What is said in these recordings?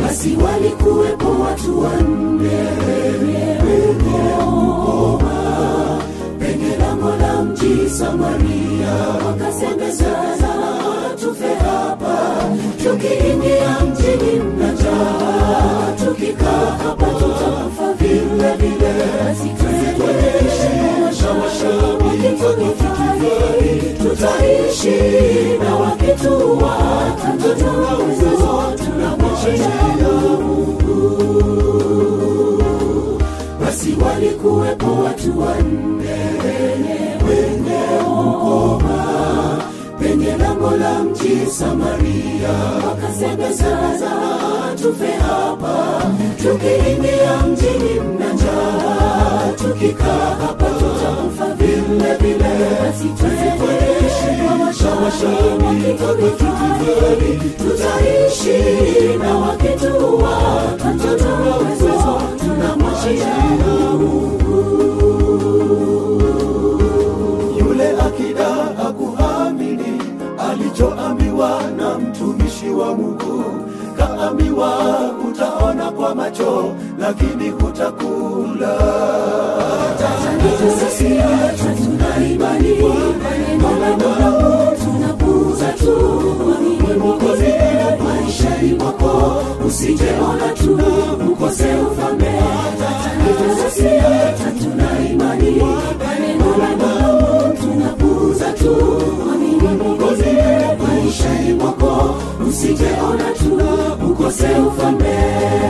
basi walikuwepo watu wanne wenye ukoma penye lango la mji Samaria, wakasemezana tufe hapa, tukiingia mjini mna njaa, tukikaa hapa tutakufa vile vile, basi wakituhifadhi tutaishi na wakituua tutaweza tunamwachia basi walikuwepo watu wanne wenye ukoma penye lango la mji Samaria, wakasemezana tufe hapa, tukiingia mjini mna njaa, tukikaa hapa tutakufa vile vile, basi tuishi wakituhifadhi tutaishi na wakituua tutaweza tunamwachia yule akida akuamini alichoambiwa na mtumishi wa Mungu. Kaambiwa utaona kwa macho, lakini hutakula. tuna imani maneno la Mungu tunapuuza tu amini Mwokozi maishani mwako usijeona tu ukose ufalme tuna imani maneno la Mungu tunapuuza tu amini Mwokozi maishani mwako usijeona tu ukose ufalme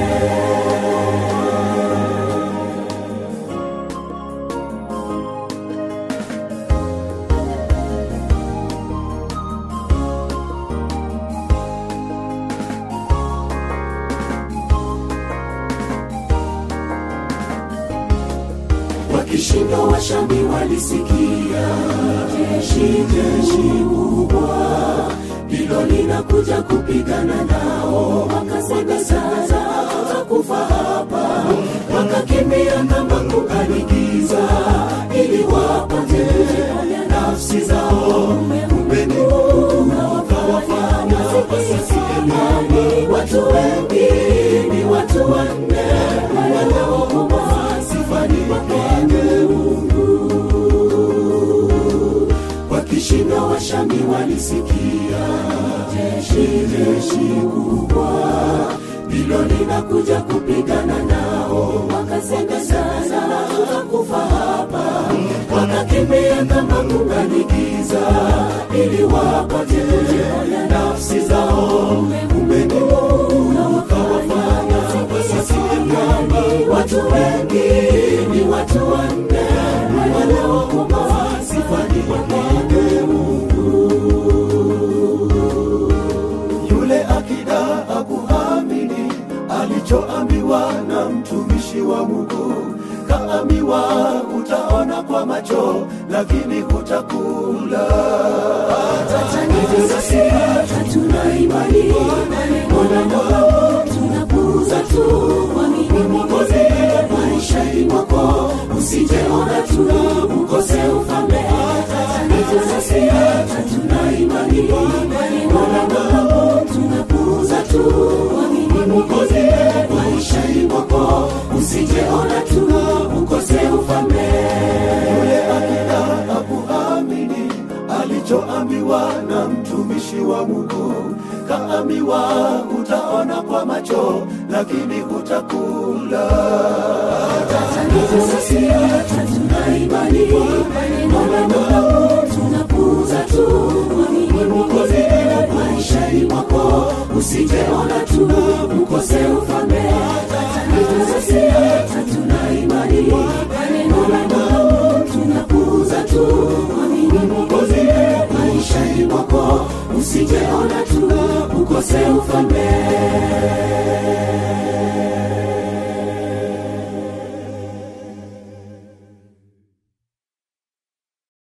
wakishinda washambi walisikia jeshi jeshi kubwa ndilo linakuja kupigana nao wakasemezana tutakufa hapa wakakimbia kama kukanigiza ili wapate kujiponya nafsi zao kumbe ni Mungu wakawafanya wasisikiani watu wengi ni watu wanne wanaokoma sifani kwake Mungu wakishinda washami walisikia jeshi jeshi kubwa ndilo linakuja kupigana nao wakasemezana tutakufa hapa wakakimbia kama kunganigiza ili wapate kujiponya nafsi zao kumbe ni Mungu wakawafanya wasisikiani watu wengi ni watu wanne wanaokoma sifani kwake Mungu Yule akida akuamini alichoambiwa na mtumishi wa Mungu. Kaambiwa utaona kwa macho, lakini hutakula. tuna imani maneno la Mungu tunapuuza tu amini Mwokozi maishani mwako usijeona tu ukose ufalme tuna imani maneno la Mungu tunapuuza tu amini Mwokozi maishani mwako usijeona tu ukose ufalme Yule akida akuamini alichoambiwa na mtumishi wa Mungu. Kaambiwa utaona kwa macho, lakini hutakula. tuna imani maneno la Mungu tunapuuza tu amini Mwokozi maishani mwako usijeona tu ukose ufalme tuna imani maneno la Mungu tunapuuza tu amini Mwokozi maishani mwako usijeona tu ukose ufalme